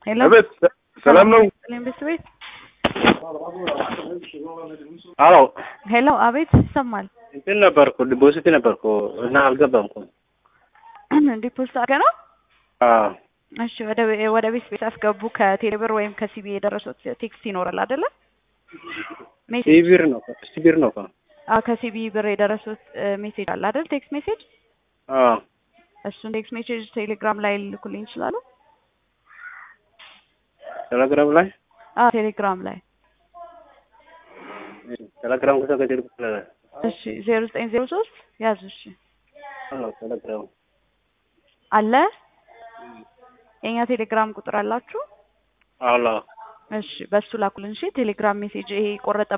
ሄሎ አቤት ሰላም ነው? ሰላም ቤት ቤት አዎ ሄሎ አቤት ይሰማል። እንትን ነበርኩ ዲፖዚት ነበርኩ እና አልገባም እኮ። ዲፖዚት አድርገህ ነው? አዎ እሺ ወደ ወደ ቤት ቤት አስገቡ። ከቴሌብር ወይም ከሲቢ የደረሱት ቴክስት ይኖራል አይደለ? ሜሴጅ ሲቢር ነው ሲቢር ነው እኮ። አዎ ከሲቢ ብር የደረሱት ሜሴጅ አለ አይደል? ቴክስት ሜሴጅ አዎ እሱን ቴክስት ሜሴጅ ቴሌግራም ላይ ልኩልኝ ይችላሉ? ቴሌግራም ላይ አዎ ቴሌግራም ላይ ቴሌግራም ከሰው ከቴሌ እሺ ዜሮ ዘጠኝ ዜሮ ሶስት ያዙ። እሺ አዎ ቴሌግራም አለ የኛ ቴሌግራም ቁጥር አላችሁ? አዎ እሺ በሱ ላኩልን። እሺ ቴሌግራም ሜሴጅ ይሄ ቆረጠ